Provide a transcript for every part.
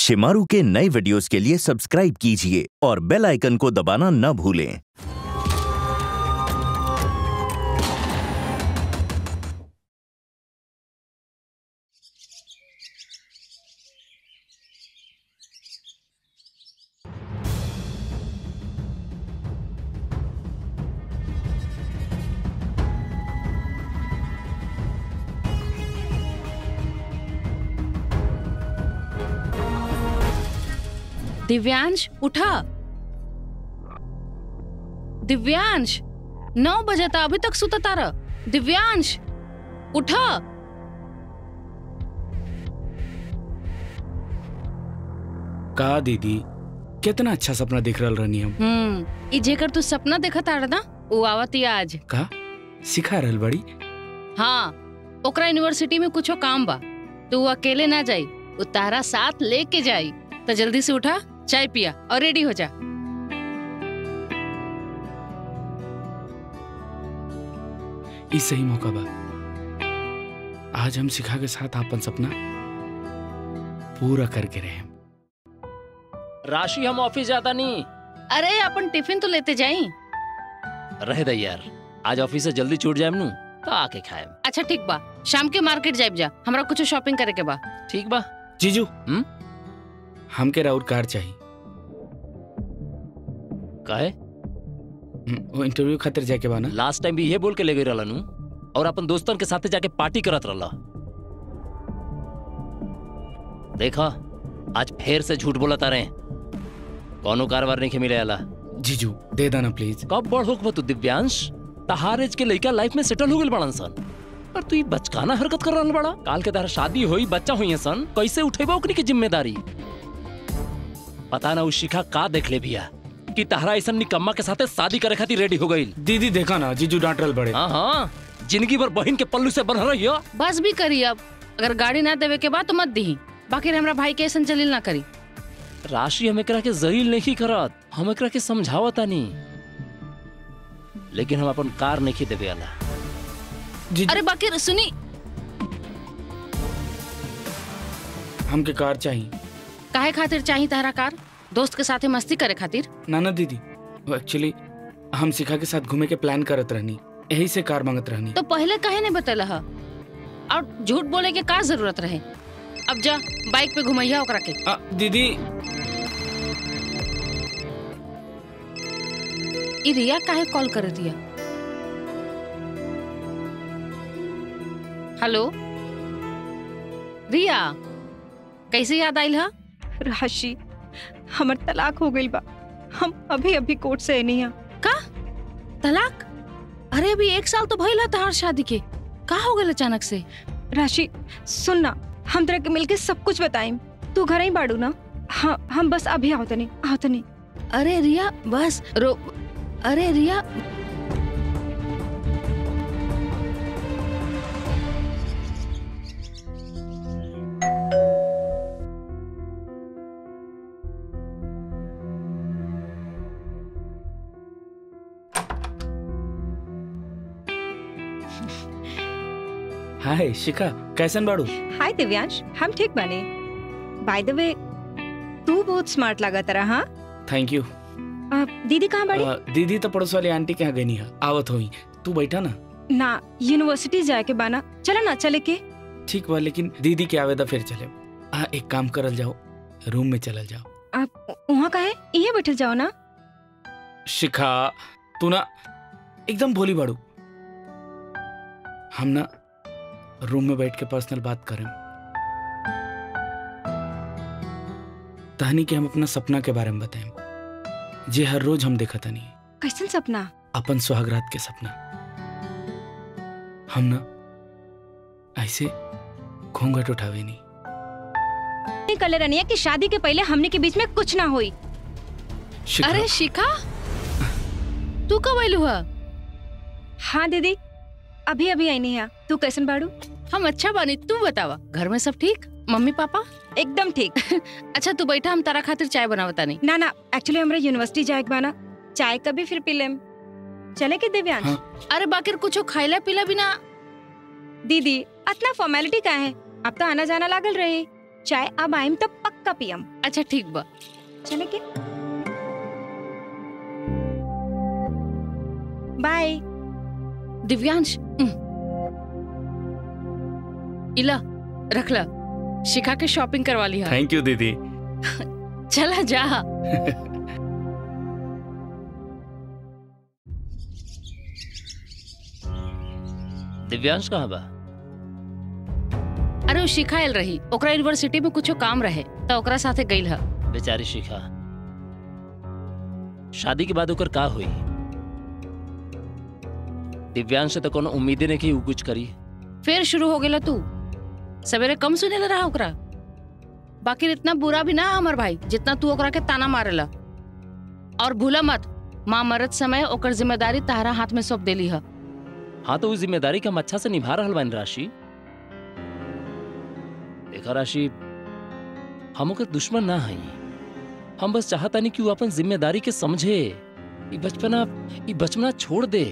शिमारू के नए वीडियोस के लिए सब्सक्राइब कीजिए और बेल आइकन को दबाना न भूलें दिव्यांश उठा दिव्यांश नौ बजे था अभी तक सुता तारा दिव्यांश उठा का दीदी कितना अच्छा सपना देख रहल रहनी हम हम्म ई जेकर तू सपना देखा तारा ना वो आवती आज का सिखा रहल बड़ी हाँ ओकरा यूनिवर्सिटी में कुछो काम बा तू अकेले ना जाई वो तारा साथ लेके जाई तो जल्दी से उठा चाय पिया और रेडी हो जा ई सही मौका बा आज हम सिखा के साथ अपन सपना पूरा करके रहे राशि हम ऑफिस जाता नहीं अरे अपन टिफिन तो लेते जाई रह दे यार आज ऑफिस से जल्दी छूट जाए नू तो आके खाए अच्छा ठीक बा शाम के मार्केट जाइब जा हमरा कुछ शॉपिंग करे के बा ठीक बा जीजू हम्म? हमके राउर कार चाहिए कहे हम्म, वो इंटरव्यू खातिर जाके बा ना लास्ट टाइम भी ये बोल के ले गई रहला नू और अपन दोस्तन के साथे जाके पार्टी करत रहला देखा आज फिर से झूठ बोला तारे कौनो कारवार नहीं के मिले आला जीजू दे देना प्लीज कब बड़ होक बा तू दिव्यांश तहार एज के लइका लाइफ में सेटल हो गइल बड़न सन पर तू ई बचकाना हरकत कर रहल बड़ा काल के तार शादी होई बच्चा हुई सन कैसे उठेबा ओकनी की जिम्मेदारी पता ना उ शिखा का देख ले बिया कि तहरा ऐसा निकम्मा के साथे शादी करे खातिर रेडी हो गइल दीदी देखा ना जीजू डांट रहल बड़े हाँ हाँ जिंदगी भर बहन के पल्लू से बन रही हो बस भी करी अब अगर गाड़ी ना देवे के बाद तो मत दी बाकी हमरा भाई के ऐसा जलील ना करी राशि हम एकरा के जलील नहीं करत हम एकरा के समझावता नहीं लेकिन हम अपन कार नहीं देवे वाला जीजू अरे बाकी सुनी हमके कार चाहिए काहे खातिर चाही तारा कार दोस्त के साथे मस्ती करे खातिर ना ना दीदी वो एक्चुअली हम सिखा के साथ घूमे के प्लान करत रहनी यही से कार मांगत रहनी तो पहले काहे नहीं बतला हा और झूठ बोले के का जरूरत रहे अब जा बाइक पे घुमैया ओकरा के आ, दीदी ई रिया काहे कॉल कर दिया हेलो रिया कैसे याद आइल हा राशि हमर तलाक हो गइल बा हम अभी अभी कोर्ट से नहीं है का तलाक अरे अभी एक साल तो भइल हा तहार शादी के का हो गइल अचानक से राशि सुन ना हम तरह के मिलके सब कुछ बताएं तू घर ही बाड़ू ना हाँ हम बस अभी आओ तनी आओ तनी अरे रिया बस रो अरे रिया हाय शिखा कैसन बाड़ू हाय दिव्यांश हम ठीक बने बाय द वे तू बहुत स्मार्ट लगा तरह हाँ थैंक यू अ, दीदी कहाँ बड़ी आ, दीदी तो पड़ोस वाली आंटी के यहाँ गई है आवत हुई तू बैठा ना ना यूनिवर्सिटी जाए के बाना चला ना चले के ठीक बा लेकिन दीदी के आवेदा फिर चले आ, एक काम करल जाओ रूम में चलल जाओ आप वहाँ का है ये बैठल जाओ ना शिखा तू ना एकदम भोली बाड़ू हम ना रूम में बैठ के पर्सनल बात करें तहनी के हम अपना सपना के बारे में बताएं जे हर रोज हम देखा तनी कैसन सपना अपन सुहागरात के सपना हम ना ऐसे घूंघट उठावे नहीं नहीं कले रनिया कि शादी के पहले हमने के बीच में कुछ ना हुई शिखा, अरे शिखा तू कब आइलू हा हाँ दीदी अभी अभी आई नहीं है तू कैसन बाड़ू हम अच्छा बानी तू बतावा घर में सब ठीक मम्मी पापा एकदम ठीक अच्छा तू बैठा हम तारा खातिर चाय बनावता नहीं ना ना एक्चुअली हमरा यूनिवर्सिटी जाए के बाना चाय कभी फिर पी लेम चले के दिव्यांश हाँ। अरे बाकी कुछो खाइला पीला बिना दीदी अतना फॉर्मेलिटी का है अब तो आना जाना लागल रही चाय अब आइम तब पक्का पियम अच्छा ठीक बा चले के बाय दिव्यांश उम। इला रख ला शिखा के शॉपिंग करवा लिया थैंक यू दीदी चला जा दिव्यांश कहाँ बा अरे वो शिखा आयल रही ओकरा यूनिवर्सिटी में कुछो काम रहे त ओकरा साथे गइल ह बेचारी शिखा शादी के बाद ओकर का हुई दिव्यांश से तो कोनो उम्मीदे नहीं कि ऊ कुछ करी फिर शुरू हो गेला तू सवेरे कम सुने रहा ओकरा बाकी इतना बुरा भी ना हमर भाई जितना तू ओकरा के ताना मारेला और भूला मत माँ मरत समय ओकर जिम्मेदारी तारा हाथ में सौंप देली ह हाँ तो उस जिम्मेदारी का हम अच्छा से निभा रहल बानी राशि देखा राशि हम ओकर दुश्मन ना हई हम बस चाहतानी कि वो अपन जिम्मेदारी के समझे ई बचपना ई बचपना छोड़ दे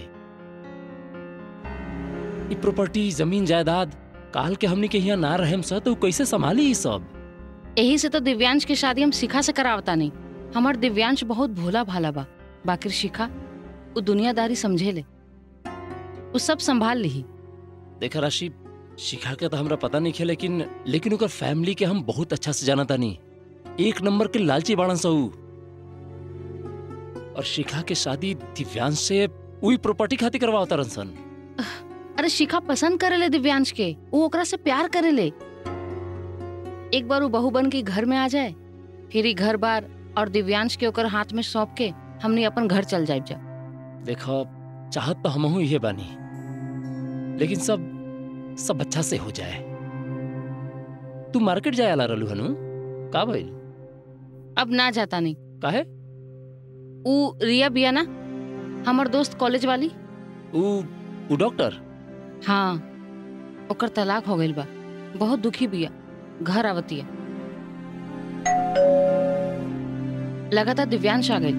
ई प्रॉपर्टी जमीन जायदाद काल के हमनी के यहाँ ना रहेम स तो ऊ कैसे संभाली ई सब यही से तो दिव्यांश की शादी हम शिखा से करावता नहीं हमार दिव्यांश बहुत भोला भाला बा बाकी शिखा वो दुनियादारी समझे ले वो सब संभाल ली देखा राशि शिखा के तो हमरा पता नहीं है लेकिन लेकिन ओकर फैमिली के हम बहुत अच्छा से जाना तानी एक नंबर के लालची बाड़न सा ऊ और शिखा के शादी दिव्यांश से वही प्रॉपर्टी खातिर करवाओ तारन सन अरे शिखा पसंद करेले दिव्यांश के वो ओकरा से प्यार करेले एक बार वो बहू बन के घर में आ जाए फिर ही घर बार और दिव्यांश के ओकर हाथ में सौंप के हमने अपन घर चल जाए जा देखो चाहत तो हमहू ये बानी लेकिन सब सब अच्छा से हो जाए तू मार्केट जाए ला रहलू हनु का भइल अब ना जाता नहीं काहे ऊ रिया बिया ना हमर दोस्त कॉलेज वाली ऊ ऊ डॉक्टर हाँ ओकर तलाक हो गइल बा बहुत दुखी बिया घर आवतिया लगातार दिव्यांश आ गइल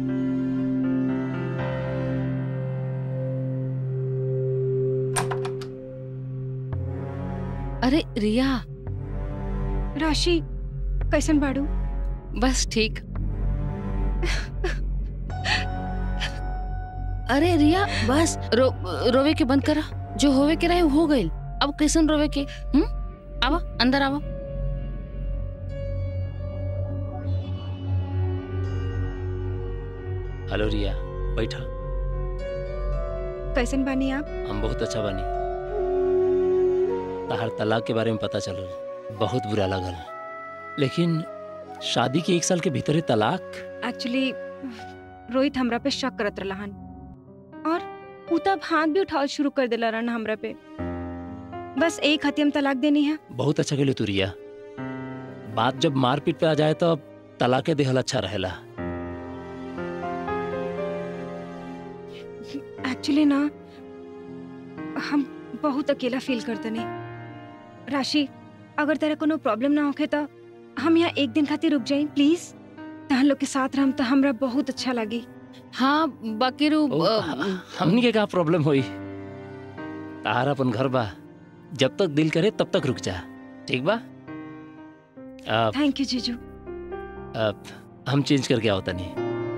अरे रिया राशि कैसन बाड़ू बस ठीक अरे रिया बस रो रोवे के बंद करा जो होवे के रहे वो हो गइल अब कैसन रोवे के हम आवा अंदर आवा हेलो रिया बैठा कैसन बानी आप हम बहुत अच्छा बनी तहार तलाक के बारे में पता चलल बहुत बुरा लगल लेकिन शादी के एक साल के भीतर ही तलाक एक्चुअली रोहित हमरा पे शक करत रहन और उ तब हाथ भी उठावल शुरू कर देला रहन हमरा पे बस एक हती हम तलाक देनी है बहुत अच्छा गेलो तू रिया बात जब मारपीट पे आ जाए तो तलाके देहल अच्छा रहेला एक्चुअली ना हम बहुत अकेला फील करते नहीं राशि अगर तेरा कोनो प्रॉब्लम ना होखे तो हम यहाँ एक दिन खातिर रुक जाए प्लीज तहन लोग के साथ रहम तो हमरा बहुत अच्छा लगी हाँ बाकी रू ओ, अ, हमनी के का प्रॉब्लम होई तहार अपन घर बा जब तक दिल करे तब तक रुक जा ठीक बा अब थैंक यू जीजू अब हम चेंज करके आओ तनी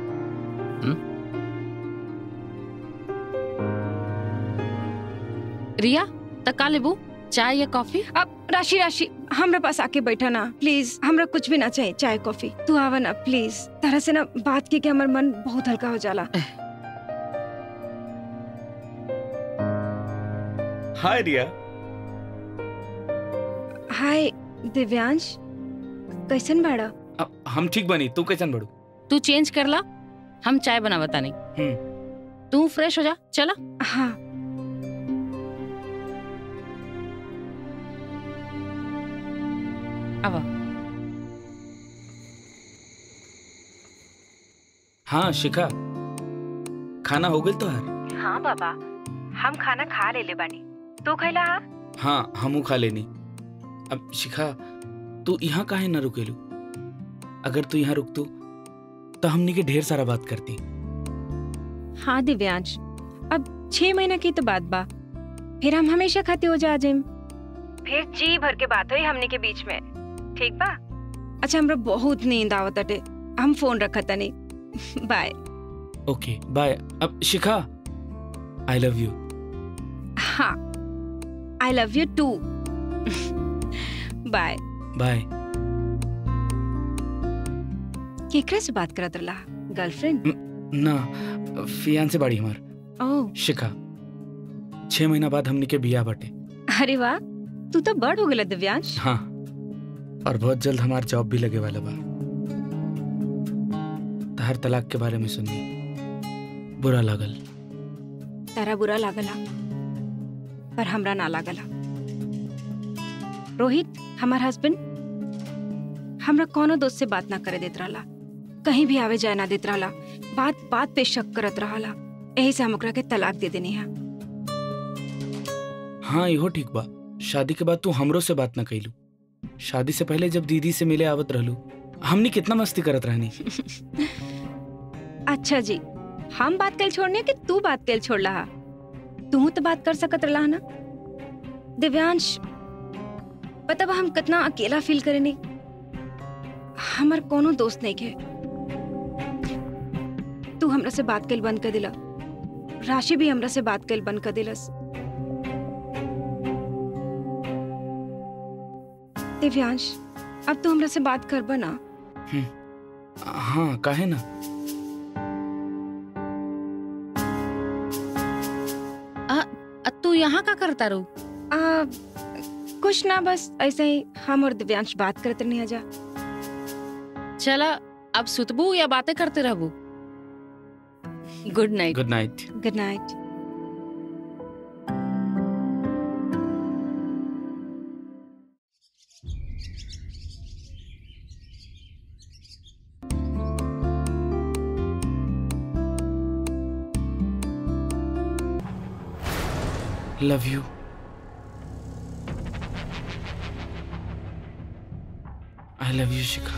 रिया तका लेबू चाय या कॉफी अब राशि राशि हमरा पास आके बैठा ना प्लीज हमरा कुछ भी ना चाहिए चाय कॉफी तू आवा ना प्लीज तरह से ना बात की के हमर मन बहुत हल्का हो जाला हाय रिया हाय दिव्यांश कैसन बाड़ा अब हम ठीक बनी तू कैसन बड़ू तू चेंज कर ला हम चाय बनावता नहीं हम्म। तू फ्रेश हो जा चला हाँ आवा हाँ शिखा खाना हो गई तो यार हाँ बाबा हम खाना खा ले ले बानी तू खैला हा हाँ हमू खा लेनी अब शिखा तू यहाँ काहे ना रुकेलू अगर तू यहाँ रुकतू तो हमनी के ढेर सारा बात करती हाँ दिव्यांश अब छह महीना की तो बात बा फिर हम हमेशा खाते हो जा जिम फिर जी भर के बात हुई हमने के बीच में ठीक बा अच्छा हमरा बहुत नींद आवत अटे हम फोन रखत तनी बाय ओके बाय अब शिखा आई लव यू हाँ I love you too bye bye केकरा से बात करत रहा गर्लफ्रेंड ना फियान से बाड़ी हमार ओह शिखा छह महीना बाद हमनी के बिया बटे अरे वाह तू तो बड़ हो गया दिव्यांश हाँ और बहुत जल्द हमार जॉब भी लगे वाला बा तहर तलाक के बारे में सुनी बुरा लागल तारा बुरा लागला पर हमरा ना लागला रोहित हमार हस्बैंड हमरा कोनो दोस्त से बात ना करे देत रहला कहीं भी आवे जाए ना देत रहला बात बात पे शक करत रहला यही से हम ओकरा के तलाक दे देनी है हाँ इहो ठीक बा शादी के बाद तू हमरो से बात ना कैलू शादी से पहले जब दीदी से मिले आवत रहलू हमनी कितना मस्ती करत रहनी अच्छा जी हम बात कल छोड़ने कि तू बात कल छोड़ रहा तू तो बात कर सकत रहा ना दिव्यांश पता बा हम कितना अकेला फील करेनी हमार कोनो दोस्त नहीं के तू हमरा से बात कल बंद कर दिला राशि भी हमरा से बात कल बंद कर दिलस दिव्यांश अब तू हमरा से बात करबा ना हाँ काहे ना अ, तू यहाँ का करता रू आ, कुछ ना बस ऐसे ही हम और दिव्यांश बात करते नहीं आजा चला अब सुतबू या बातें करते रहबू good night good night good night love you I love you Shikha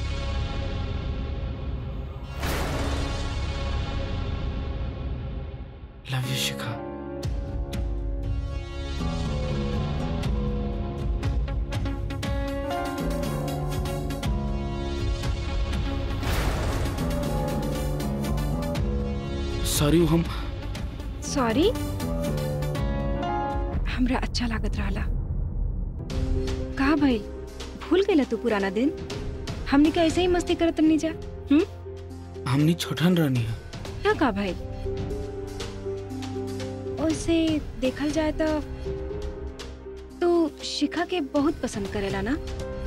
love you Shikha sorry हम सॉरी हमरा अच्छा लागत रहला कहा भाई भूल गईला तू पुराना दिन हमने का ऐसे ही मस्ती करत नहीं जा हमनी छोटन रहनी है क्या कहा भाई वैसे देखल जाए तो तू शिखा के बहुत पसंद करेला ना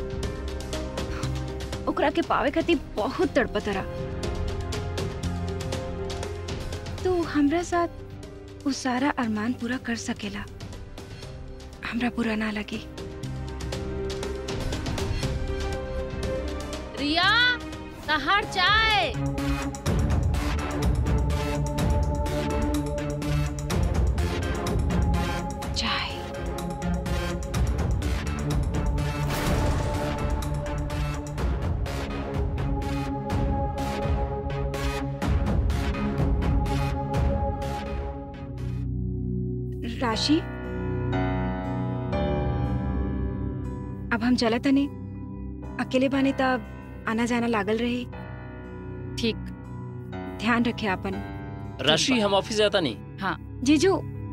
ओकरा के पावे खातिर बहुत तड़पत रहा तू हमरा साथ वो सारा अरमान पूरा कर सकेला हमरा बुरा ना लगे रिया तहार चाय चाय राशि अब हम चलत तनी अकेले बानी तब आना जाना लागल रही ठीक ध्यान रखे आपन राशि हम ऑफिस जाता नहीं जीजू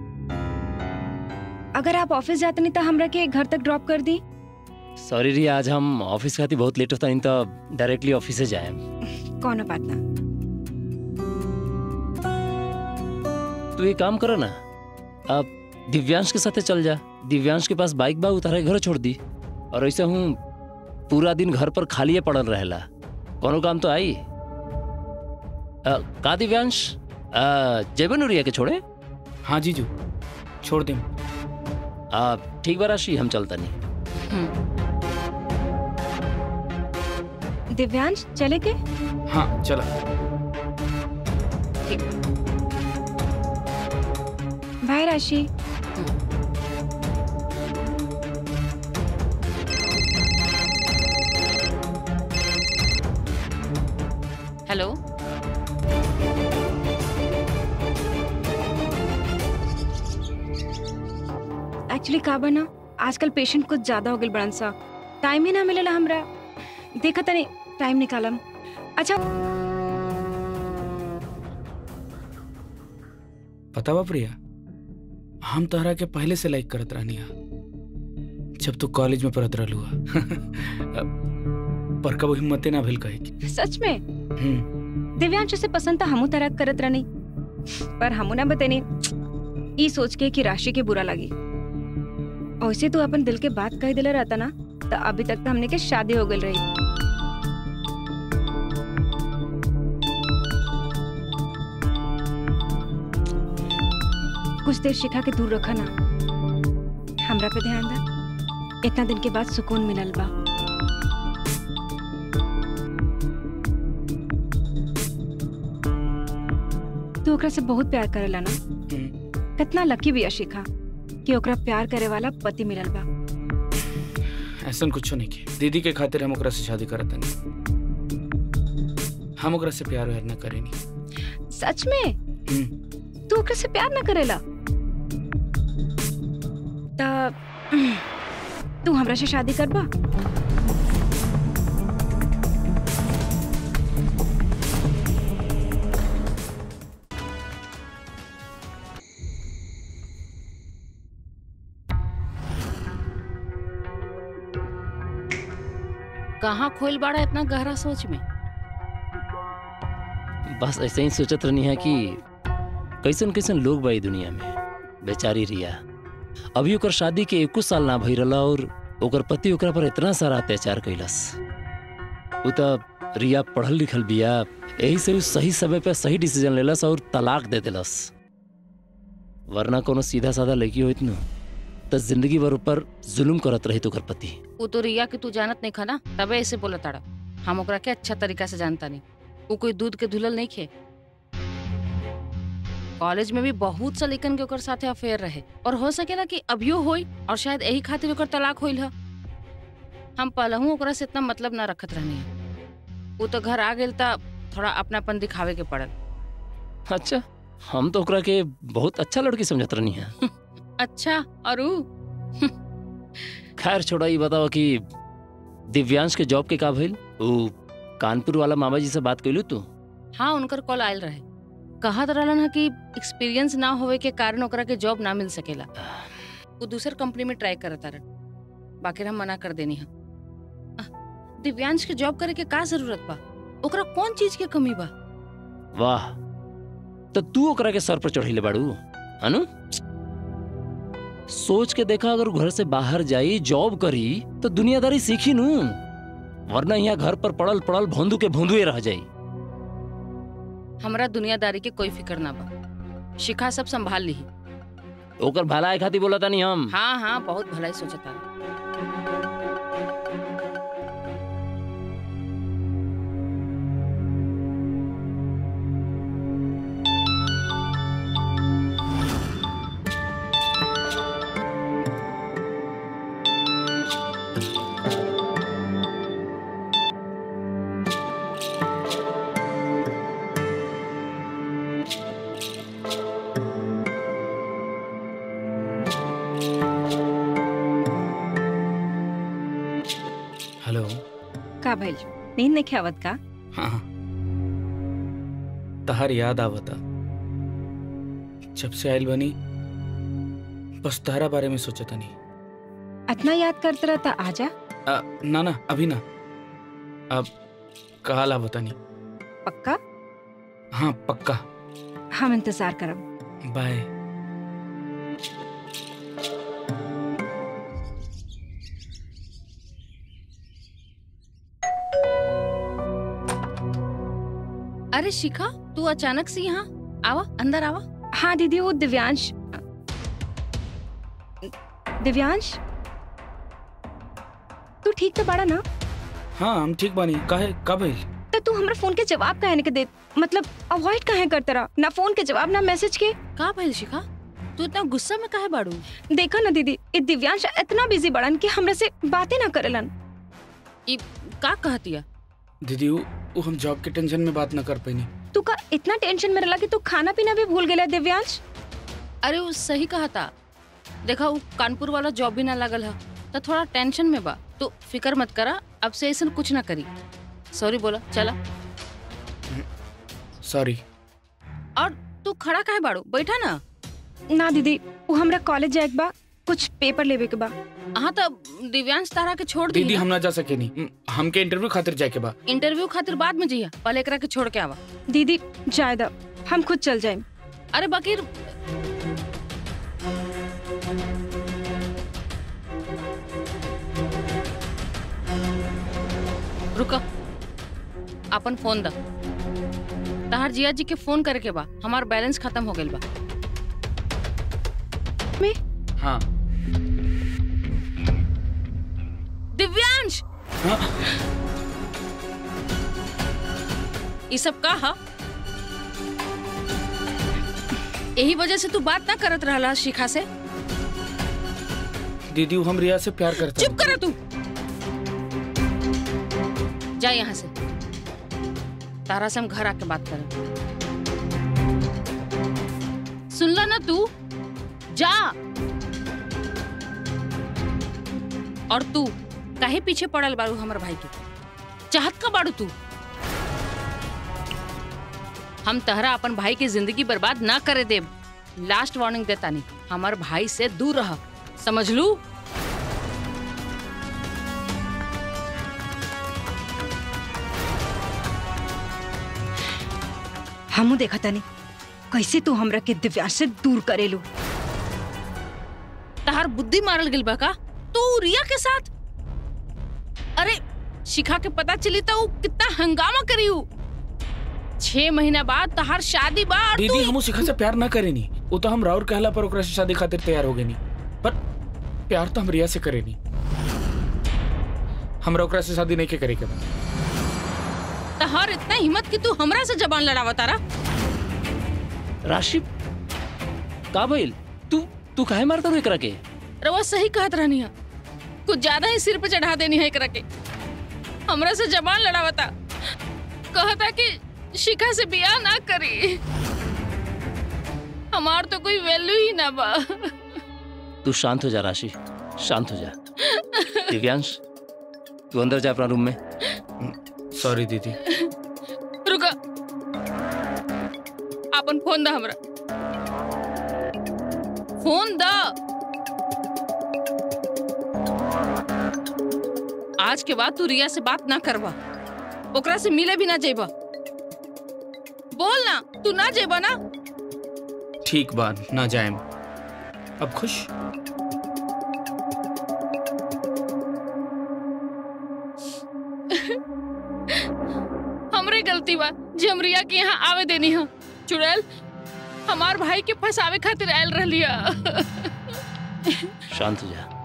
अगर आप ऑफिस जाते नहीं तो हमरा के घर तक ड्रॉप कर दी सॉरी री आज हम ऑफिस खाती बहुत लेट होता नहीं तो डायरेक्टली ऑफिस से जाए कौन बात ना तू एक काम करो ना अब दिव्यांश के साथ चल जा दिव्यांश के पास बाइक बा उतारे घर छोड़ दी और ऐसे हूँ पूरा दिन घर पर खाली पड़ल रहेला कोनो काम तो आई अ, का दिव्यांश जेबन उरिया के छोड़े हाँ जीजू छोड़ दे आ, ठीक बा राशि हम चलता नहीं दिव्यांश चले के हाँ चला बाय राशि हेलो एक्चुअली का बना आजकल पेशेंट कुछ ज्यादा हो गए बड़न सा त टाइम ही ना मिलेला हमरा देखा तनी टाइम निकालम अच्छा पता बा प्रिया हम तोहरा के पहले से लाइक करत रहनी हा जब तू कॉलेज में पढ़त रहलू हा पर कबो हिम्मते ना भेल कहे की सच में हम्म, दिव्यांश से पसंद था हमू तरह करत रहनी पर हमू ना बतेनी ई सोच के कि राशि के बुरा लगी वैसे तू अपन दिल के बात कह दिला रहता ना तो अभी तक तो हमने के शादी हो गई रही कुछ देर शिखा के दूर रखा ना हमरा पे ध्यान दा इतना दिन के बाद सुकून मिलल बा तू ओकरा से बहुत प्यार करेला ना हम्म, कितना लकी भी है शिखा कि ओकरा प्यार करे वाला पति मिलल बा ऐसन कुछ नहीं की दीदी के खातिर हम ओकरा से शादी करत नहीं हम ओकरा से प्यार व्यार ना करेनी सच में हम्म, तू ओकरा से प्यार ना करेला तब तू हमरा से शादी करबा कहाँ खोल बाड़ा इतना गहरा सोच में बस ऐसे ही सोचत रहनी है कि कैसन कैसन लोग बा ई दुनिया में बेचारी रिया अभी ओकर शादी के एको साल ना भई रहला और ओकर पति ओकरा पर इतना सारा अत्याचार कैलस उ त रिया पढ़ल लिखल बिया यही से उ सही समय पे सही डिसीजन लेलस और तलाक दे देलस वरना कोनो सीधा साधा लड़की होइत न त जिंदगी भर ऊपर जुल्म करत रही ओकर पति वो तो रिया के तू जानत नहीं खाना तबे ऐसे बोला ताड़ा हम ओकरा के अच्छा तरीका से जानता नहीं वो कोई दूध के धुलल नहीं खे कॉलेज में भी बहुत सा लेकिन के ओकर साथे अफेयर रहे और हो सकेला कि अभियो होई और शायद यही खातिर ओकर तलाक होइल ह हम पहलहू ओकरा से इतना मतलब ना रखत रहनी है वो तो घर आ गेल ता थोड़ा अपनापन दिखावे के पड़ल अच्छा हम तो ओकरा के बहुत अच्छा लड़की समझत रहनी है अच्छा और ऊ खैर छोड़ा ये बताओ कि दिव्यांश के जॉब के का भइल उ कानपुर वाला मामा जी से बात कैलू तू हाँ उनकर कॉल आयल रहे कहत रहलन ह कि एक्सपीरियंस ना होवे के कारण ओकरा के जॉब ना मिल सकेला वो दूसर कंपनी में ट्राई करत तारन बाकी हम मना कर देनी है दिव्यांश के जॉब करे के का जरूरत बा ओकरा कौन चीज के कमी बा वाह तो तू ओकरा के सर पर चढ़ैले बाड़ू अनु सोच के देखा अगर घर से बाहर जाई जॉब करी तो दुनियादारी सीखी नू वरना यहाँ घर पर पड़ल पड़ल भोंदू के भोंदुए रह जाई हमरा दुनियादारी के कोई फिक्र ना बा शिखा सब संभाल ली ओकर भलाई खातिर बोला तानी हम हाँ हाँ बहुत भलाई सोचता हेलो का भइल नींद नहीं खावत का हाँ हाँ। तहार याद आवता जब से आयल बनी बस तहरा बारे में सोचता नहीं इतना याद करते रहता आजा आ, ना ना अभी ना अब कहा बता नहीं पक्का हाँ पक्का हम इंतजार करब बाय अरे शिखा तू अचानक से यहाँ आवा अंदर आवा हाँ दीदी वो दिव्यांश दिव्यांश तू ठीक तो बाड़ा ना हाँ हम ठीक बानी काहे का भइल तो तू हमरा फोन के जवाब काहे नहीं दे मतलब अवॉइड काहे करते रहा ना फोन के जवाब ना मैसेज के का भइल शिखा तू इतना गुस्सा में काहे बाड़ू देखा ना दीदी ये दिव्यांश इतना बिजी बड़न कि हमरा से बातें ना करेलन ई का कहतिया दीदी वो, वो हम जॉब के टेंशन में बात ना कर पैनी तू का इतना टेंशन में रहला कि तू खाना पीना भी भूल गेला दिव्यांश अरे वो सही कहा था देखा वो कानपुर वाला जॉब भी ना लगल है तो थोड़ा टेंशन में बा तू फिकर मत करा अब से ऐसा कुछ ना करी सॉरी बोला चला सॉरी और तू खड़ा काहे बाड़ू बैठा ना ना दीदी वो हमरा कॉलेज जाए के बा कुछ पेपर लेवे के बा हाँ तो दिव्यांश तारा के छोड़ दी दीदी हम ना जा सके नहीं हमके इंटरव्यू खातिर जाए के बा इंटरव्यू खातिर बाद में जइया पहले एकरा के छोड़ के आवा दीदी जाए दा हम खुद चल जाए अरे बकीर रुका अपन फोन दा तहार जिया जी के फोन करे के बा हमार बैलेंस खत्म हो गइल बा हाँ दिव्यांश हाँ? ये सब का हा यही वजह से तू बात ना करत रहला शिखा से दीदी वो हम रिया से प्यार करते चुप कर तू जा यहाँ से तारा से हम घर आके बात करें सुनला ना तू जा और तू काहे पीछे पड़ल बारू हमर भाई के चाहत का बाड़ू तू हम तहरा अपन भाई की जिंदगी बर्बाद ना करे देब लास्ट वार्निंग देता नहीं हमार भाई से दूर रह समझ लू हमू देखा तनी कैसे तू हमरा के दिव्यांश से दूर करेलू तहार बुद्धि मारल गेल बा का तू रिया के साथ अरे शिखा के पता चली तो ऊ कितना हंगामा करी ऊ छह महीना बाद तहार शादी बा और दीदी तू हम शिखा से प्यार ना करे नहीं वो तो हम राउर कहला पर ओकरा से शादी खातिर तैयार हो गए नहीं पर प्यार तो हम रिया से करे नहीं हमरा ओकरा से शादी नहीं के करे के बा तहार इतना हिम्मत कि तू हमरा से जबान लड़ावा तारा राशि का भइल तू तू काहे मारता रो एकरा के रवा सही कहत रहनी है कुछ ज्यादा ही सिर पे चढ़ा देनी है एकरा के हमरा से जबान लड़ावता कहता कि शिखा से बियाह ना करी हमार तो कोई वैल्यू ही ना बा तू शांत हो जा राशि शांत हो जा दिव्यांश तू अंदर जा अपना रूम में सॉरी दीदी रुका अपन फोन दा हमरा फोन दा आज के बाद तू रिया से बात ना करवा ओकरा से मिले भी ना जेबा बोल ना तू ना जेबा ना ठीक बात ना जाए अब खुश हमरे गलती बा जे हम रिया के यहाँ आवे देनी है चुड़ैल हमार भाई के फंसावे खातिर आयल रहलिया शांत हो जा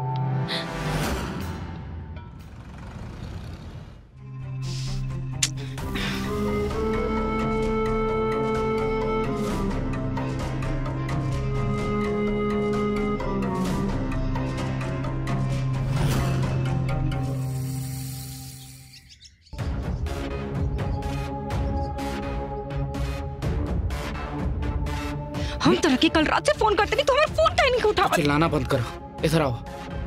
हम तरह के कल रात से फोन करते नहीं तो हमारा फोन काहे नहीं उठावा चिल्लाना बंद करो इधर आओ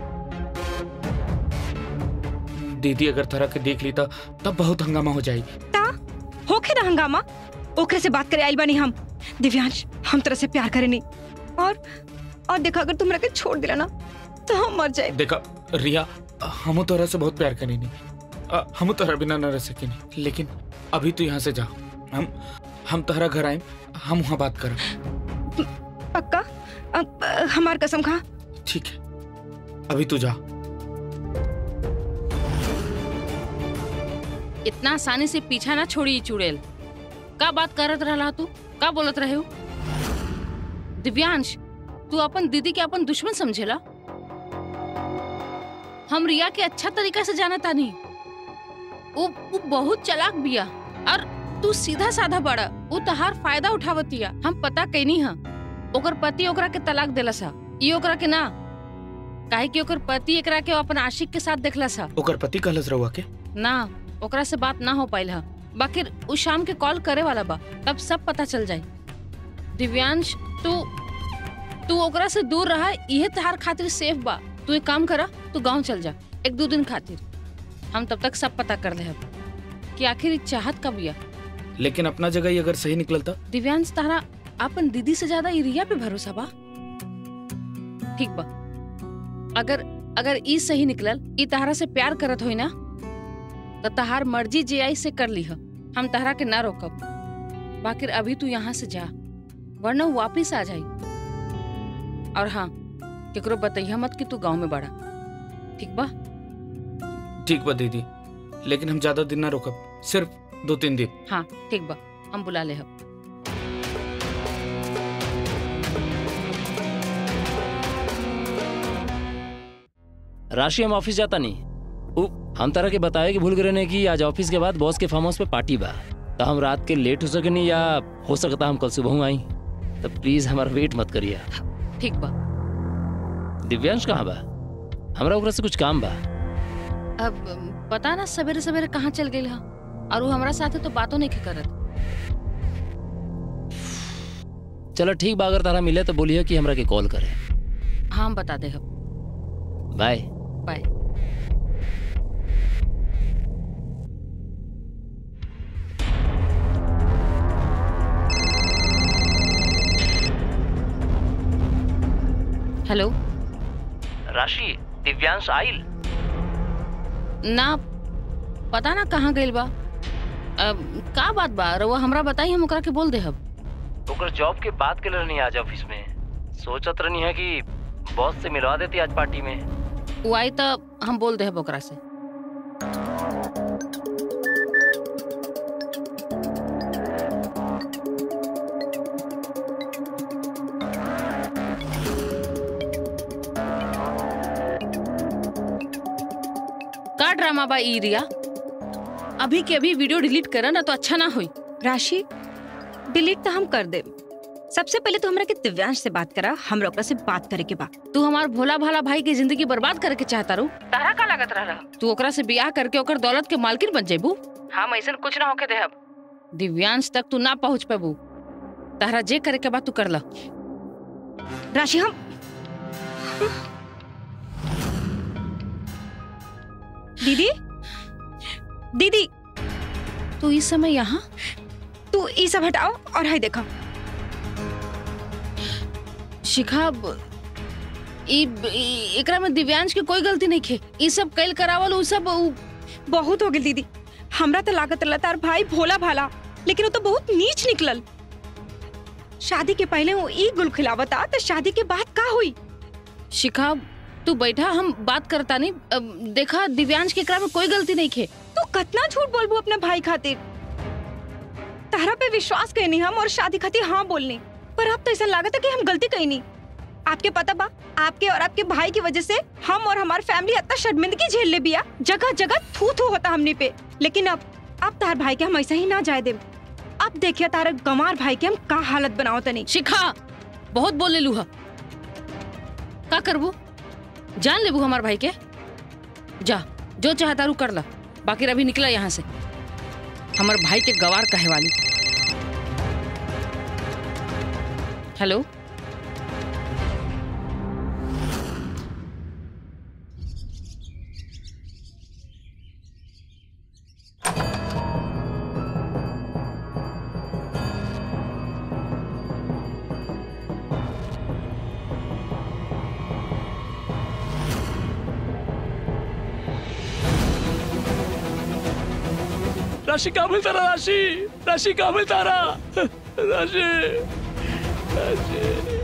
दीदी अगर तरह के देख ली तो तब बहुत हंगामा हो जाएगी ता होखे ना हंगामा ओकरे से बात करे आइल बानी हम दिव्यांश हम तरह से प्यार करे नहीं और और देखा अगर तुम के छोड़ दिला ना तो हम मर जाए देखा रिया हम तोरा से बहुत प्यार करें नहीं अ, हम तोरा बिना न रह सके नहीं लेकिन अभी तो यहाँ से जाओ हम हम तोहरा घर आए हम वहाँ बात करें पक्का अब अ, हमार कसम खा ठीक है अभी तू जा इतना आसानी से पीछा ना छोड़ी ई चुड़ैल का बात करत रहला तू का बोलत रहे हो दिव्यांश तू अपन दीदी के अपन दुश्मन समझेला हम रिया के अच्छा तरीका से जाना तानी वो, वो बहुत चालाक बिया और तू सीधा साधा बड़ा वो तहार फायदा उठावतिया हम पता कैनी हा ओकर पति ओकरा के तलाक देला सा ई ओकरा के ना काहे कि ओकर पति एकरा के अपन आशिक के साथ देखला सा ओकर पति कहलस रहुआ के ना ओकरा से बात ना हो पाइल हा बाकी उ शाम के कॉल करे वाला बा तब सब पता चल जाई दिव्यांश तू तू ओकरा से दूर रहा इहे तहार खातिर सेफ बा तू एक काम करा तू गांव चल जा एक दो दिन खातिर हम तब तक सब पता कर ले कि आखिर ई चाहत कब या लेकिन अपना जगह ही अगर सही निकलता दिव्यांश तारा अपन दीदी से ज्यादा ई रिया पे भरोसा बा ठीक बा अगर अगर ई सही निकलल ई तहरा से प्यार करत होई ना तो तहार मर्जी जे आई से कर लीह हम तहरा के ना रोकब बाकी अभी तू यहाँ से जा वरना वो वापिस आ जाई और हाँ केकरो बतैया मत कि तू गांव में बड़ा ठीक बा ठीक बा दीदी लेकिन हम ज्यादा दिन ना रुकब सिर्फ दो तीन दिन हाँ ठीक बा हम बुला ले हब राशि हम ऑफिस जाता नहीं उ, हम तरह के बताए कि भूल गए ने कि आज ऑफिस के बाद बॉस के फार्म हाउस पे पार्टी बा तो हम रात के लेट हो सके नहीं या हो सकता हम कल सुबह आई तो प्लीज हमारा वेट मत करिए ठीक बा दिव्यांश कहाँ बा हमरा ओकरा से कुछ काम बा अब पता ना सवेरे सवेरे कहाँ चल गई हा और वो हमारा साथे तो बातों नहीं करत चलो ठीक बा अगर तारा मिले तो बोलिए कि हमरा के कॉल करे हाँ हम बता दे हब बाय बाय हेलो राशि दिव्यांश आइल ना पता ना कहाँ गइल बा अब का बात बा रउआ हमरा बताई हम ओकरा के बोल दे हब ओकर जॉब के बात के रहनी आज ऑफिस में सोचत रहनी है कि बॉस से मिलवा देती आज पार्टी में वो आई तो हम बोल दे हब ओकरा से का ड्रामा बा ई रिया अभी के अभी वीडियो डिलीट करा ना तो अच्छा ना होई राशि डिलीट तो हम कर दे सबसे पहले तो हमरा के दिव्यांश से बात करा हमरा ओकरा से बात करे के बा तू हमार भोला भाला भाई की जिंदगी बर्बाद करके चाहता रू तारा का लागत रहा तू ओकरा से ब्याह करके ओकर दौलत के मालकिन बन जेबू हम ऐसा कुछ ना होके देहब दिव्यांश तक तू ना पहुंच पेबू तारा जे करे के बाद तू कर ला राशि हम दीदी दीदी तू इस समय यहाँ तू ई सब हटाओ और हाय देखो शिखा ब- ई ई- एकरा में दिव्यांश के कोई गलती नहीं खे ई सब कैल करावल उ सब उ- बहुत हो गई दीदी हमरा तो लागत रहा तार भाई भोला भाला लेकिन वो तो बहुत नीच निकलल शादी के पहले वो ई गुल खिलावता तो शादी के बाद का हुई शिखा तू बैठा हम बात करता नहीं अब देखा दिव्यांश के एकरा में कोई गलती नहीं खे तू कतना झूठ बोलबू अपने भाई खातिर तारा पे विश्वास कहनी हम और शादी खातिर हाँ बोलनी पर अब तो ऐसा लागत है कि हम गलती कही नहीं आपके पता बा आपके और आपके भाई की वजह से हम और हमारी फैमिली इतना शर्मिंदगी झेल ले बिया जगह जगह थू थू होता हमने पे लेकिन अब अब तार भाई के हम ऐसा ही ना जाए दे अब देखिए तारा गंवार भाई के हम का हालत बनाओ तनी शिखा बहुत बोल ले लूहा का करबू जान लेबू हमार भाई के जा जो चाहता रू कर ला बाकी अभी निकला यहाँ से हमार भाई के गवार कहे वाली हेलो राशि कहाँ मिलता रहा राशि राशि कहाँ मिलता रहा राशि राशि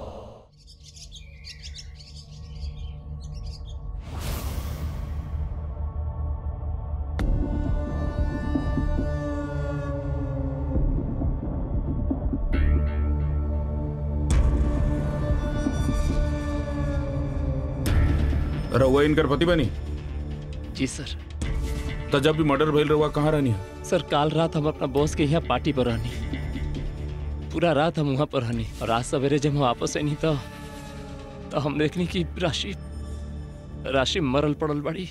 रहुआ इनकर पति बनी जी सर तो जब भी मर्डर भइल रहुआ कहाँ रहनी सर काल रात हम अपना बॉस के यहाँ पार्टी पर रहनी पूरा रात हम वहाँ पर रहनी और आज सवेरे जब हम वापस आई तो तो हम देखनी कि राशि राशि मरल पड़ल बड़ी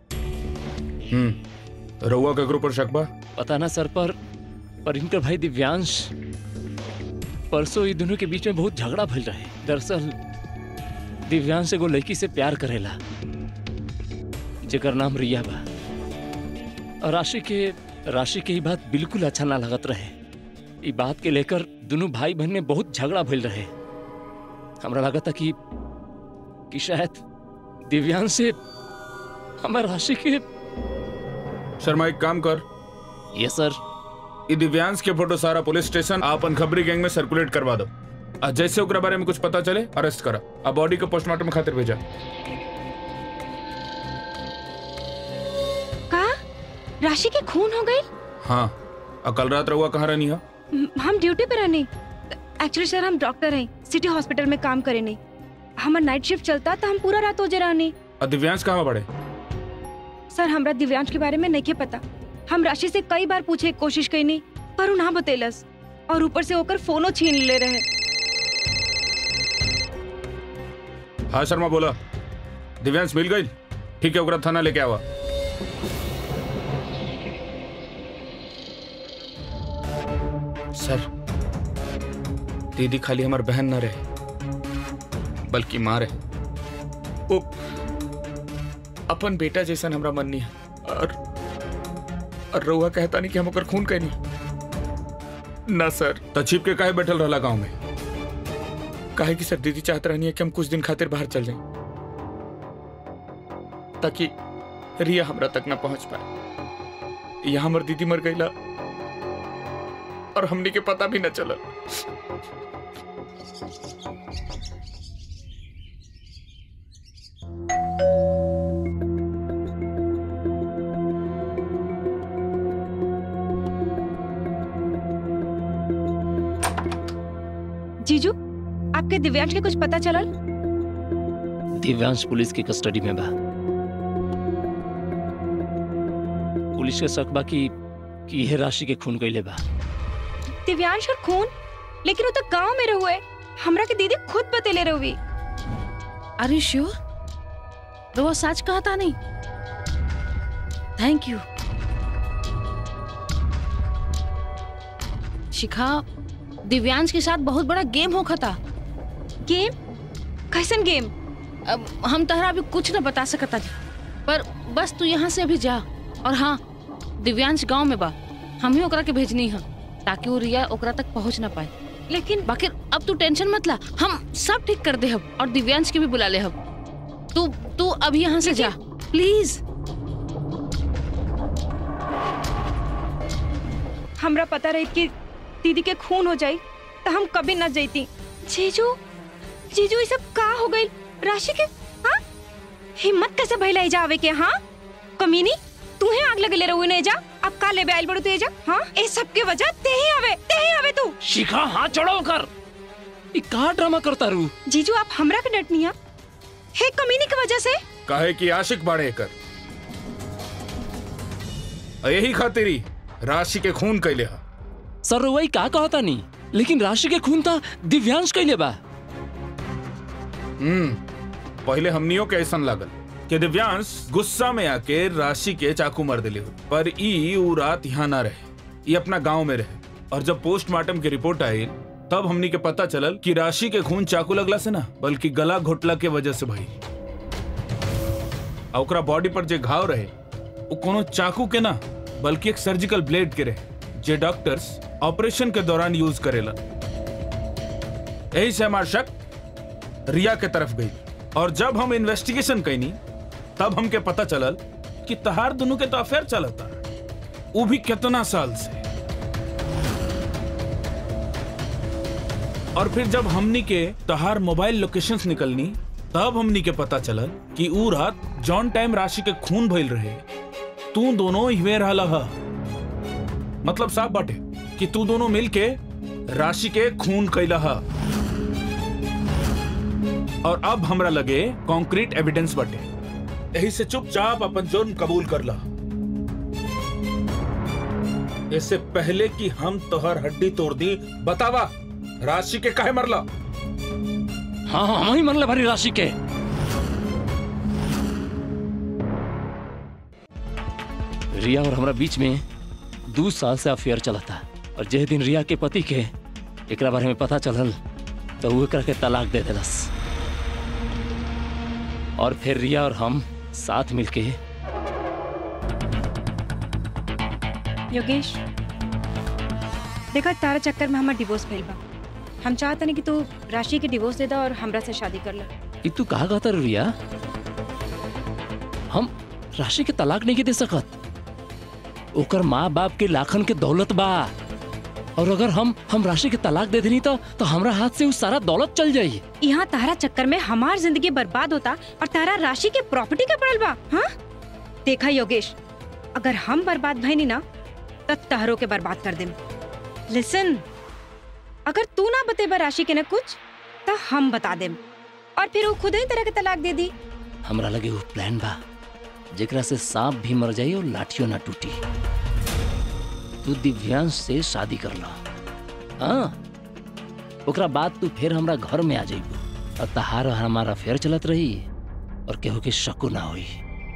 हम्म रहुआ केकरो पर शक बा पता ना सर पर पर इनकर भाई दिव्यांश परसों ये दोनों के बीच में बहुत झगड़ा भइल रहे दरअसल दिव्यांश एगो लड़की से प्यार करेला जेकर नाम रिया बा और राशि के राशि के ही बात बिल्कुल अच्छा ना लगत रहे ई बात के लेकर दोनों भाई बहन में बहुत झगड़ा भइल रहे हमरा लगा था कि कि शायद दिव्यांश से हमार राशि के शर्मा एक काम कर ये सर ई दिव्यांश के फोटो सारा पुलिस स्टेशन आपन खबरी गैंग में सर्कुलेट करवा दो आ जैसे ओकरा बारे में कुछ पता चले अरेस्ट करा आ बॉडी को पोस्टमार्टम खातिर भेजा का राशि के खून हो गई हाँ आ कल रात रहुआ कहाँ रहनी है हम ड्यूटी पे रहने एक्चुअली सर हम डॉक्टर हैं सिटी हॉस्पिटल में काम करे नहीं हमार नाइट शिफ्ट चलता तो हम पूरा रात ओजे रहने आ दिव्यांश कहाँ बड़े सर हमरा दिव्यांश के बारे में नहीं पता हम राशि से कई बार पूछे के कोशिश कईनी पर उ ना बतेलस और ऊपर से होकर फोनो छीन ले रहे हाँ शर्मा बोला दिव्यांश मिल गई ठीक है ओकरा थाना लेके आवा सर दीदी खाली हमार बहन न रहे बल्कि माँ रहे वो अपन बेटा जैसन हमरा मन नहीं है और और रउआ कहता नहीं कि हम ओकर खून कहनी ना सर तो छिप के काहे बैठल रहला गांव में काहे कि सर दीदी चाहत रहनी है कि हम कुछ दिन खातिर बाहर चल जाएं ताकि रिया हमरा तक ना पहुंच पाए यहाँ हमर दीदी मर गईला और हमनी के पता भी न चला जीजू आपके दिव्यांश के कुछ पता चलल दिव्यांश पुलिस की कस्टडी में बा पुलिस के शक बा कि कि यह राशि के खून कैले बा दिव्यांश और खून लेकिन वो तो गांव में रहुए हमरा के दीदी खुद बतेले रहुई आर यू श्योर तो वो सच कहा था नहीं थैंक यू शिखा दिव्यांश के साथ बहुत बड़ा गेम हो खता गेम कैसन गेम अब हम तहरा अभी कुछ न बता सकता जी पर बस तू यहाँ से अभी जा और हाँ दिव्यांश गांव में बा हम ही ओकरा के भेजनी है ताकि वो रिया ओकरा तक पहुंच ना पाए लेकिन बाकी अब तू टेंशन मत ला हम सब ठीक कर दे हब और दिव्यांश के भी बुला ले हब तू तू अभी यहाँ से जा प्लीज हमरा पता रही कि दीदी के खून हो जाई तो हम कभी न जईती जीजू जीजू ये सब का हो गई राशि के हाँ हिम्मत कैसे भइला एजा आवे के हाँ कमीनी तू ही आग लगले रहुए ने जा अब का लेबे आइल बड़ू तू एजा हाँ ए सब के वजह ते ही आवे ते ही आवे तू शिखा हाथ चढ़ाओ कर ई का ड्रामा करता रू जीजू आप हमरा के डटनी है हे कमीनी की वजह से काहे कि आशिक बाड़े कर यही खातिरी राशि के खून कैले हा सर वही का कहता नहीं लेकिन राशि के खून था दिव्यांश कैले बा हम्म पहले हमनियों के ऐसा लागल कि दिव्यांश गुस्सा में आके राशि के चाकू मार दिले हो पर ई ऊ रात यहाँ ना रहे ये अपना गांव में रहे और जब पोस्टमार्टम की रिपोर्ट आई तब हमनी के पता चलल कि राशि के खून चाकू लगला से ना बल्कि गला घोटला के वजह से भई आ ओकरा बॉडी पर जे घाव रहे वो कोनो चाकू के ना बल्कि एक सर्जिकल ब्लेड के रहे जे डॉक्टर्स ऑपरेशन के दौरान यूज करेला यही से हमार शक रिया के तरफ गई और जब हम इन्वेस्टिगेशन कैनी तब हमके पता चलल कि तहार दोनों के तो अफेयर चलता वो भी कितना साल से और फिर जब हमनी के तहार मोबाइल लोकेशंस निकलनी तब हमनी के पता चलल कि ऊ रात जॉन टाइम राशि के खून भइल रहे तू दोनों हिवे रहला हा मतलब साफ बाटे कि तू दोनों मिलके राशि के खून कैला हा और अब हमरा लगे कॉन्क्रीट एविडेंस बटे यही से चुपचाप अपन जुर्म कबूल कर ला इससे पहले कि हम तोहर हड्डी तोड़ दी बतावा राशि के काहे मरला हाँ हाँ हम ही मरले भारी राशि के रिया और हमरा बीच में दो साल से अफेयर चला था और जे दिन रिया के पति के एकरा बारे में पता चलल तो वो एकरा के तलाक दे देलस और फिर रिया और हम साथ मिलके योगेश देखा तारा चक्कर में हमार डिवोर्स भइल बा हम चाहते नहीं कि तू राशि के डिवोर्स दे दा और हमरा से शादी कर ले ई तू कहा कहता रे रिया हम राशि के तलाक नहीं के दे सकत ओकर माँ बाप के लाखन के दौलत बा और अगर हम हम राशि के तलाक दे देनी तो तो हमरा हाथ से वो सारा दौलत चल जाई यहाँ तारा चक्कर में हमार जिंदगी बर्बाद होता और तारा राशि के प्रॉपर्टी के पड़ल बा हाँ देखा योगेश अगर हम बर्बाद भइनी ना त तहरो के बर्बाद कर देम लिसन अगर तू ना बतेबा राशि के न कुछ त हम बता देम और फिर वो खुद ही तरह के तलाक दे दी हमरा लगे वो प्लान बा जेकरा से सांप भी मर जाई और लाठियों ना टूटी तू दिव्यांश से शादी कर ला हाँ ओकरा बाद तू फिर हमरा घर में आ जाइबू और तहार और हमारा फेर चलत रही और केहू के शको ना होई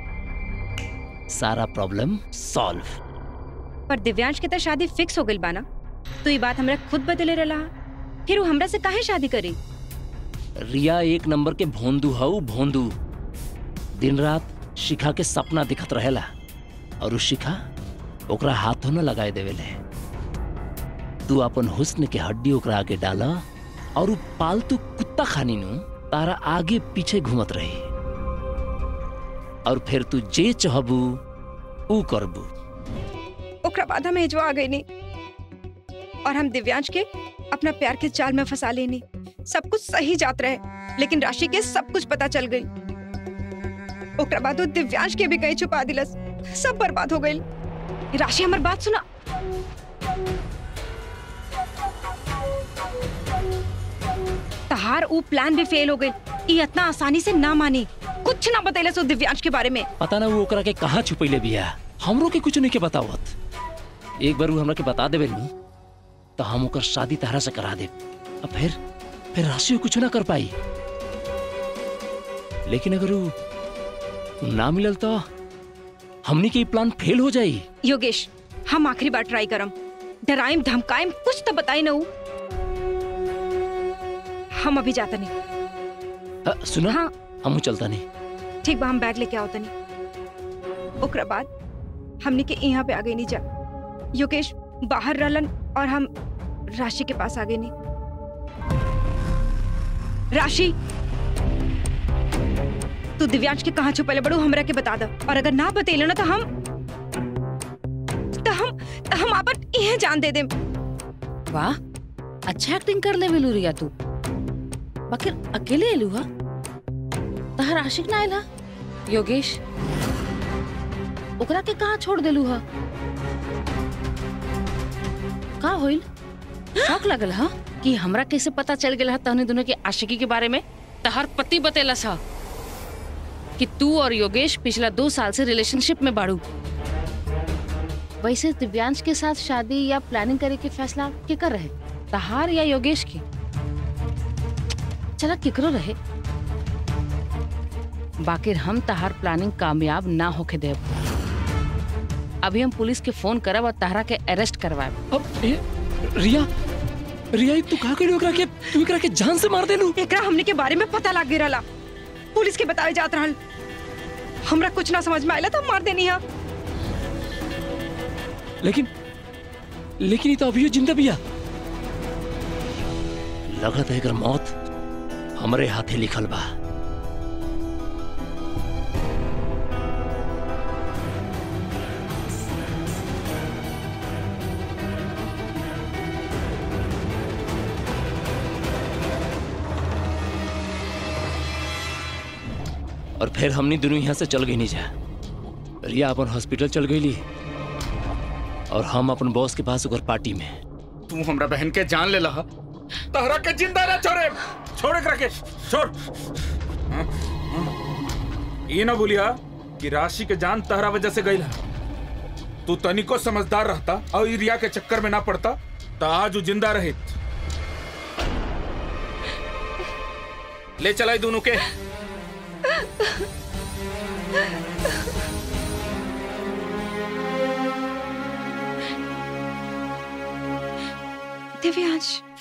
सारा प्रॉब्लम सॉल्व पर दिव्यांश के त शादी फिक्स हो गइल बा ना तू ये बात हमरा खुद बदले रहा फिर वो हमरा से काहे शादी करी रिया एक नंबर के भोंदू हऊ भोंदू दिन रात शिखा के सपना दिखत रहेला और उ शिखा ओकरा हाथों न लगाए देवेले तू अपन हुस्न के हड्डी ओकरा आगे डाला और उ पालतू कुत्ता खानी नु तारा आगे पीछे घूमत रही और फिर तू जे चाहबू ऊ करबू ओकरा बाद हम एजवा आ गई नहीं और हम दिव्यांश के अपना प्यार के जाल में फंसा लेनी सब कुछ सही जात रहे लेकिन राशि के सब कुछ पता चल गई ओकरा बाद वो दिव्यांश के भी कहीं छुपा दिलस सब बर्बाद हो गई राशि हमार बात सुना तहार ऊ प्लान भी फेल हो गई ई इतना आसानी से ना मानी कुछ ना बतैलस वो दिव्यांश के बारे में पता ना वो ओकरा के कहाँ छुपैले बिया हमरो के कुछ नहीं के बतावत एक बार वो हमरा के बता देवे नु तो हम ओकर शादी तहरा से करा दे अब फिर फिर राशि कुछ ना कर पाई लेकिन अगर वो वो ना मिलल तो हमनी के ई प्लान फेल हो जाई योगेश हम आखिरी बार ट्राई करम डराइम धमकाइम कुछ तो बताई ना ऊ। हम अभी जाता नहीं अ, सुना हाँ हमू चलता नहीं ठीक बा हम बैग लेके आओ तनी ओकरा बाद हमने के यहाँ पे आ गई नहीं जा योगेश बाहर रहलन और हम राशि के पास आ गए नहीं राशि तू दिव्यांश के कहाँ छुपले बड़ू हमरा के बता दो और अगर ना बतेले ना तो हम तो हम तो हम आपन इहे जान दे देम वाह अच्छा एक्टिंग कर ले वेलू रिया तू बाकी अकेले एलू हा तहर आशिक ना आइला योगेश ओकरा के कहाँ छोड़ देलू हा का होइल शौक लगल हा कि हमरा कैसे पता चल गेल हा तहने दोनों के आशिकी के बारे में तहर पति बतेलस हा कि तू और योगेश पिछला दो साल से रिलेशनशिप में बाड़ू वैसे दिव्यांश के साथ शादी या प्लानिंग करे के फैसला के कर रहे तहार या योगेश की चला केकरो रहे बाकिर हम तहार प्लानिंग कामयाब ना होके देब अभी हम पुलिस के फोन करब और तहरा के अरेस्ट करवाएब अब ए, रिया रिया ई तू का कइलो ओकरा के तू एकरा के जान से मार देलू एकरा हमने के बारे में पता लग गया रहा पुलिस के बतावे जात रहल हमरा कुछ ना समझ में आयला तो हम मार देनी है लेकिन लेकिन ई तो अभी जिंदा बिया लगत है एकर मौत हमरे हाथे लिखल बा और फिर हमनी दोनों यहाँ से चल गई नहीं जा रिया अपन हॉस्पिटल चल गई और हम अपन बॉस के पास ओकर पार्टी में तू हमरा बहन के जान ले लहा तहरा के जिंदा ना छोड़े छोड़ एकरा के छोड़ हाँ, हाँ। ये ना बोलिया कि राशि के जान तहरा वजह से गई तू तनिको समझदार रहता और ई रिया के चक्कर में ना पड़ता तो आज वो जिंदा रहे ले चलाई दोनों के दिव्यांश